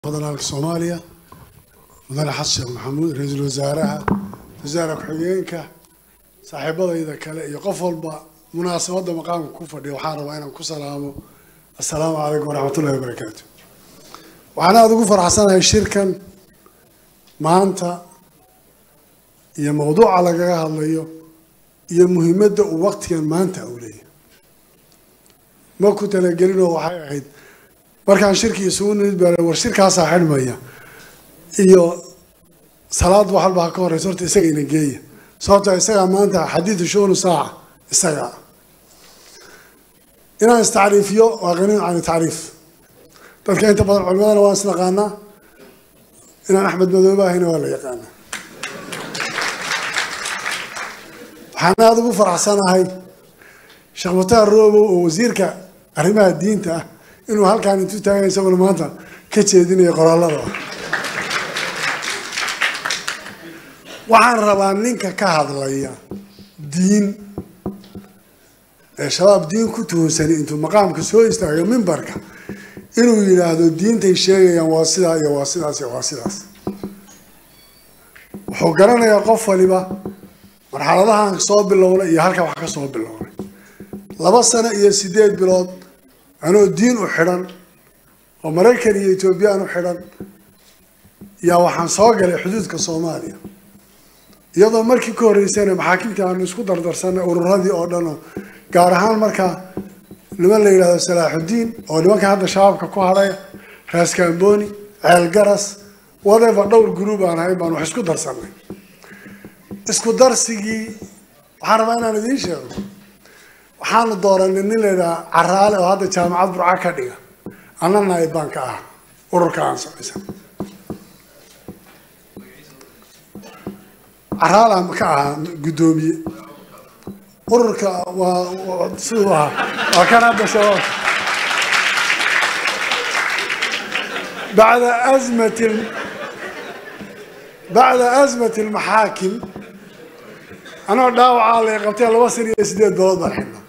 federaalka soomaaliya mudane xasan sheekh maxamuud ra-iisul wasaaraha wasaare ku-xigeenka saaxiibadayda kale iyo qof walba munaasabadda maqaamka ku fadhiya waxaan rabaa inaan ku salaamo assalaamu calaykum waraxmatullahi wabarakaatu waxaan aada ugu faraxsanahay shirkan maanta iyo mawduuca lagaga hadlayo iyo muhiimadda uu waqtigan maanta uu leeyahay ma ku talagelinoo waxay ahayd markaan shirkii isugu nimid baa war shirkaasaa xidhmaya iyo salaad wax walba ha ka horeysa horta isaga ina geeya sababta isagaa maanta xadiidu shuunu saaca isagaa inaan istacriifiyo waa qaniin can tacriif dadka inta badan culimadana waan isnaqaanaa inaan axmed madoobe ahayna waa la yaqaanaa waxaan aada ugu faraxsanahay sheekh mutaar roobow oo wasiirka arrimaha diinta ah inuu halkaan intuu taagay isaguna maanta ka jeedinayo qoraalada waxaan rabaa ninka ka hadlaya diin ee shabaab diin ku tuhunsanay intuu maqaamka soo istaagayo mimbarka inuu yidhaahdo diintay sheegayaan waa sidaa iyo waa sidaas iyo waa sidaas wuxuu garanayaa qof waliba marxaladahan soo bilownay iyo halka wax ka soo bilownay laba sano iyo sideed bilood anoo diin u xidhan oo maraykan iyo etoobiyaan u xidhan yaa waxaan soo galay xuduudka soomaaliya iyadoo markii ka horreysayna maxaakimtii aanu isku dardarsanay ururadii oo dhan oo gaar ahaan markaa niman la yidhahdo salaaxudiin oo nimanka hadda shabaabka ku hadhay raaskamboni ceelgaras whatever dhowr group aan ahayn baan wax isku darsanay isku darsigii waxaan rabaa inaan idiin sheego waxaanu dooranay nin la yidhaha caraale oo hadda jaamacad burca ka dhiga anna naayib baan ka ah ururka aan samaysan caraal aan ka ahaa guddoomiye ururka waa siduu ahaa waa kan hadda shabaab bacda azmati bacda azmati almaxaakim anoo dhaawacaa lay qabtay laba san iyo sideed bilood baan xidhnaa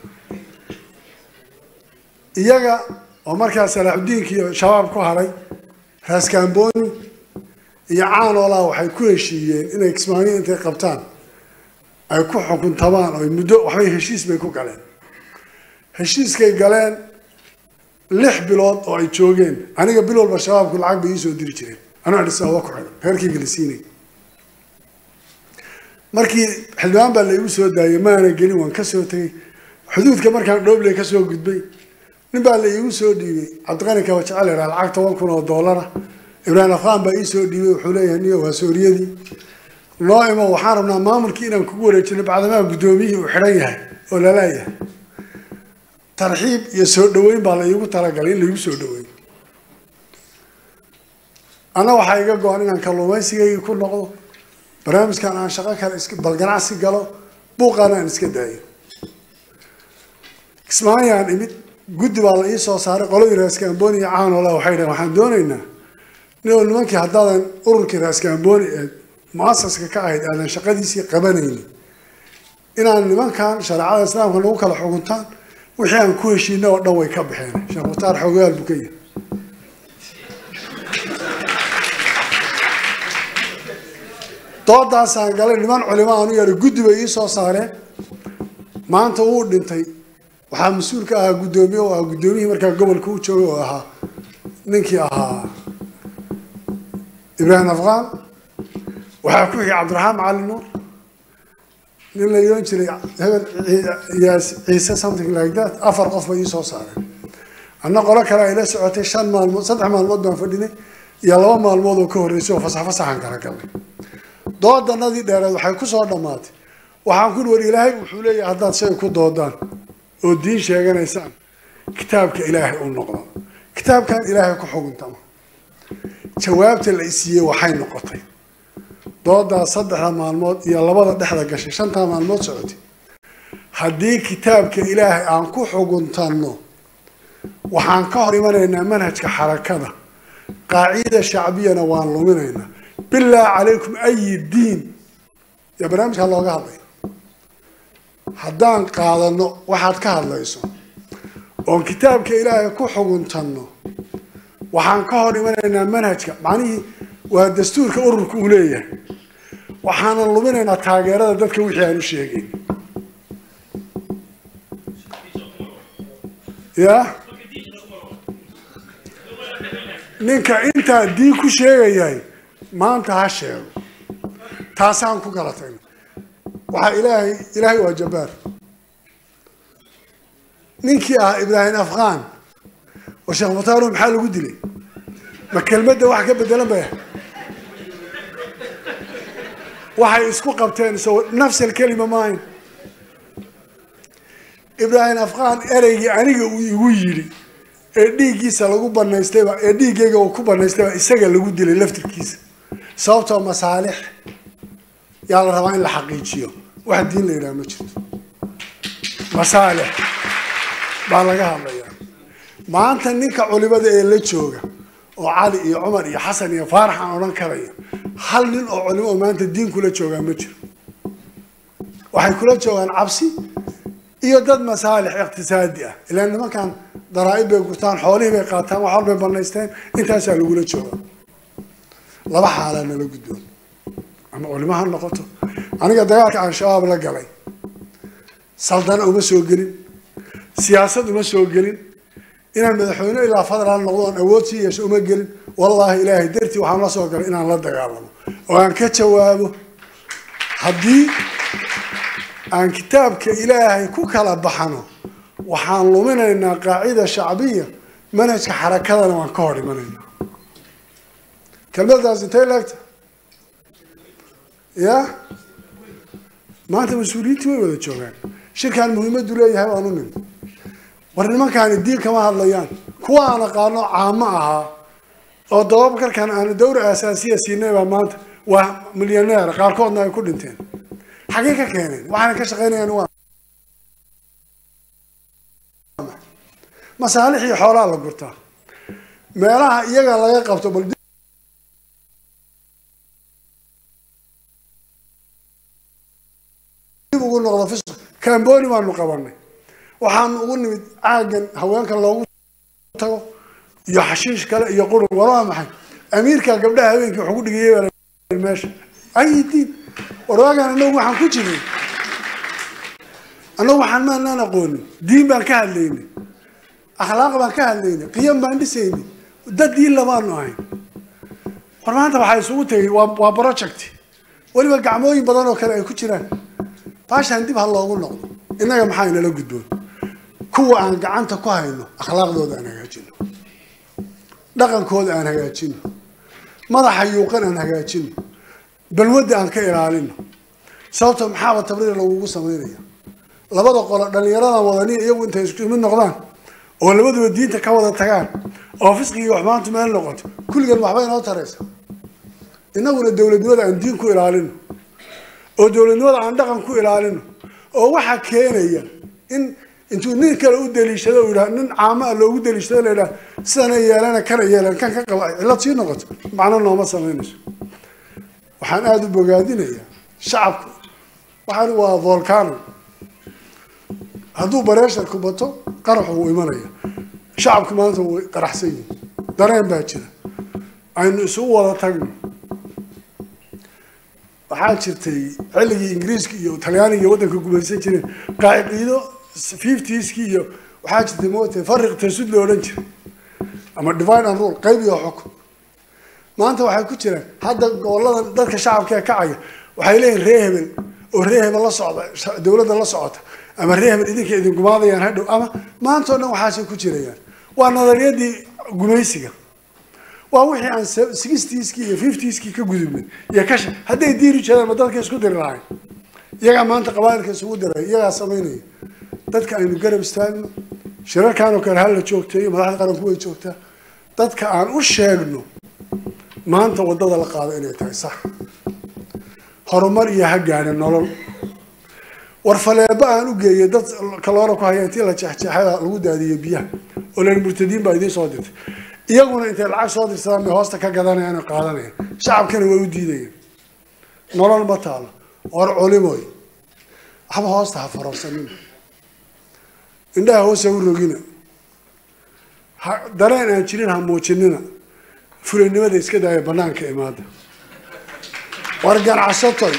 iyaga oo markaa salaaxudiinka iyo shabaab ku haray raaskamboni iyo caanoolaa waxay ku heshiiyeen inay kismaaniya intay qabtaan ay ku xukuntamaan oo muddo waxbay heshiis bay ku galeen heshiiskay galeen lix bilood oo ay joogeen aniga bil walba shabaabku lacag bay iisoo diri jireen anoo adhis ababa ku xidhan reerkayga la siinay markii xildhibaan baa la igu soo daayay maana gelin waan kasoo tegay xuduudka markaan dhoobley kasoo gudbay nin baa la iigu soo dhiibay cabdiqani kabajecel ihaa lacag toban kun oo doolara ibraahim afqaan baa iisoo dhiibay wuxuu leeyahay niyo waa sooriyadii noo imo waxaan rabnaa maamulkii inaan kugu wareejino bacdamaa guddoomiyihii uu xidhan yahay oo lalaayahay tarxiib iyo soo dhaweyn baa la iigu talagalay in laigu soo dhaweyn anna waxaa iga go-an inaan kalluumaysigaygii ku noqdo barnaamijkan aan shaqo kale is bal ganacsi galo buuqaana aan iska daayo kismaayaan imid guddi baa la ii soo saaray qoladii raaskamboni iyo caanola waxay dhaheen waxaan doonaynaa nin oo nimankii haddaadan ururkii raaskamboni ee mu-asaska ka ahayd aadan shaqadiisii qabanaynin inaan nimankan shareecada islaamka nagu kala xukuntaan wixii aan ku heshiina oo dhan way ka baxeen sheekh mukhtaar xogayaal buu ka yahay doodaasaan galay niman culimo aanu yeedhay guddi bay ii soo saareen maanta wuu dhintay waxaa mas-uul ka ahaa guddoomiye oo ah guddoomiyihii markaa gobolka u joogay oo ahaa ninkii ahaa ibraahim afqaan waxaa ku xigay cabdiraxmaan macalin nuur nin la yoon jiray hebel yaas ciise something like that afar qof bay ii soo saareen anna qolo kale ay la socotay shan maalmood saddex maalmood baan fadhinay iyo laba maalmood oo ka horreysay oo fasax fasaxaan kala galnay doodanadii dheereed waxay ku soo dhammaatay waxaan ku war ilaahay wuxuu leeyahay haddaad shay ku doodaan oo diin sheeganaysaan kitaabka ilaahay u noqdo kitaabkan ilaahay ku xuguntama jawaabta la isiiyey waxay noqotay doodaa saddexda maalmood iyo labada dhexda gashay shantaa maalmood socotay haddii kitaabka ilaahay aan ku xuguntanno waxaan ka hor imanaynaa manhajka xarakada qaacida shacbiyana waan luminaynaa bilaa calaykum ayi diin yaa barnaamijkaa looga hadlay haddaan qaadano waxaad ka hadlayso oon kitaabka ilaahay ku xuguntanno waxaan ka hor imanaynaa manhajka macnihii waa dastuurka ururka uu leeyahay waxaanan luminaynaa taageerada dadka wixii aan u sheegayn ya ninka intaa diin ku sheegayahay maanta ha sheego taasaan ku kala tagna waxaa ilaahay ilaahay waa jabbaar ninkii ah ibraahim afqaan oo sheekh mutaaro maxaa lagu dilay ma kelmadda wax ka bedelan bay waxay isku qabteen so nafs alkelima maayn ibraahim afqaan ereygii aniga uu igu yidhi ee dhiiggiisa lagu banaystayba ee dhiiggayga uu ku banaystayba isaga lagu dilay laftirkiisa sababtoo masaalix yaa la rabaa in la xaqiijiyo wax diin la yidhaha ma jirto masaalix baa laga hadlayaa maanta ninka culimada ee la jooga oo cali iyo cumar iyo xasan iyo faarax aan odhan karayo hal nin oo culimo oo maanta diin kula joogaa ma jiro waxay kula joogaan cabsi iyo dad masaalix iqtisaadi ah ilaa nimankan daraa-ib bay gurtaan xoolihii bay qaataan wax walbay banaysteen intaasaa lagula jooga laba xaalaa nala gudboon ama culimo ha noqoto aniga dagaalka aan shabaab la galay saldana uma soo gelin siyaasad uma soo gelin inaan madaxweyne ilaa federaal noqdo oon awood sii yeesho uma gelin wallaahi ilaahay dartii waxaan la soo galay inaan la dagaalamo oo aan ka jawaabo haddii aan kitaabka ilaahay ku kala baxano waxaan luminaynaa qaacida shacbiya manhajka xarakadana waan ka hor imanaynaa kelmaddaas intay laegta ya maanta mas-uuliyiintii way wada joogaan shirkaan muhiimaddu leeyahay waan u nimi war nimankaani diin kama hadlayaan kuwa aan aqaano caamo ahaa oo dababakarkan aanu dawra asaasiya siinay baa maanta waa milyaneer qaarkoodna ay ku dhinteen xagee ka keeneen waxaana ka shaqaynayaan waa masaalix iyo xoolaa la gurtaa meelaha iyaga laga qabto bal dib ugu noqdo fisq camboni baanu qabanay waxaanu ugu nimid caagan haweenka loogu tago iyo xashiish kale iyo qurub war waa maxay amiirka gabdhaha habeenkii wuxuu ku dhigayay meesha ay diin warwaagaan anagu waxaan ku jiray annagu waxaan maanaan aqoonin diin baan ka hadlaynay akhlaaq baan ka hadlaynay qiyam baan dhisaynay dad diin lamaanu ahayn war maanta waxaa isugu tegay waa waa project weliba gacmooyin badan oo kale ay ku jiraan baashaan dib ha loogu noqdo innaga maxaa inala gudboon kuwa aan gacanta ku hayno akhlaaqdooda aan hagaajino dhaqankooda aan hagaajino madaxa yuuqan aan hagaajino balwadda aan ka ilaalino sababto maxaaba tabriir lagugu samaynaya labada qolo dhalinyaradan wadani iyagu intay isku mid noqdaan oo labaduba diinta ka wada tagaan oo fisqigii wax maanta meel noqoto kulligan waxba inoo taraysa innaguna dowladnimada aan diin ku ilaalino oo dowladnimada aan dhaqan ku ilaalino oo waxaa keenaya in intuu nin kale u daliishado u yidhaha nin caamo ah loogu daliishado la yidhaha sidana yeelana kana yeelan kan ka qaba cillad sii noqoto macno nooma samaynayso waxaan aada u bogaadinayaa shacabku waxaan waa volcano hadduu bareesharku bato qaraxu wuu imanaya shacabku maanta way qaraxsan yihin dareen baa jira aynu isugu wada tagno waxaa jirtay xilligii ingiriiska iyo talyaaniga iyo waddanka gumaysan jireen qaacido fiftieskii iyo waxaa jirtay moota fariq tasud la odhan jiray ama divine and rule qayb iyo xukun maanta waxay ku jiraan hadda gobolada dadka shacabka ee kacaya waxay leeyihin ree hebel oo ree hebel la socda dowladda la socota ama ree hebel idinka idin gumaadayaan hadhow ama maanta o dhan waxaasay ku jirayaan waa nadariyadii gumaysiga waa wixii aan sixtieskii iyo fiftieskii ka gudubnay iyo kasha hadday diiri jireen ma dadka isku diri lahayn iyagaa maanta qabaailka isugu diray iyagaa samaynaya dadka aynu garab istaagno shirarkan oo kale hala joogteeyo madaxda qaranku way joogtaa dadka aan u sheegno maanta waddada la qaado inay tahay sax horumar iyo ha gaadha nolol war faleebo aan u geeyay dad kaloora ku haya intii la jeexjeexada lagu daadiyey biyaha oo len murtadiin baa idiin soo dirtay iyaguna intay lacag soo dirsadaan bay hoosta ka gadanayaan oo qaadanayaan shacabkana way u diidayaan nolol ma taalo war culimoy waxba hoosta ha farorsanina indhaha hoosa u rogina ha dareen aan jirin ha muujinina fulinimada iska daaya banaanka imaada war ganacsatoy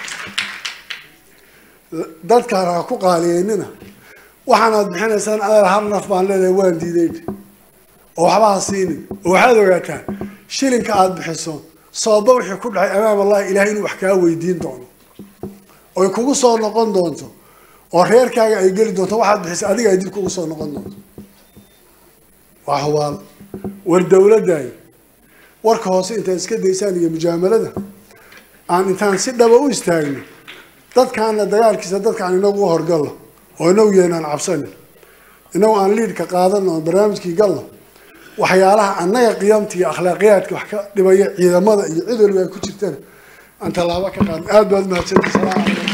dadkaan ha ku qaaliyeynina waxaanaad bixinaysaan adeer hal naf baan leedahay waan diiday oo waxba ha siinin oo waxaad ogaataan shilinka aada bixiso sooba wixii ku dhacay amaam allahi ilahay inuu wax kaa weydiin doono oy kugu soo noqon doonto oo reerkaaga ay geli doonto waxaad bixisa adiga ay dib kugu soo noqon doonto waa hubaal war dawladdaay warka hoose intaad iska daysaan iyo mujaamalada aan intaan si dhaba u istaagno dadkaana dagaalkiisa dadkaan inagu u horgalno oo inagu yeynaan cabsanin inagu aan liidka qaadano oon barnaamijkii galno waxyaalaha annaga qiyamta iyo akhlaaqiyaadka wax ka dhibaya ciidamada iyo cid waliba ay ku jirtana aan tallaabo ka qaadno aada baad mahadsanti salaam calaykum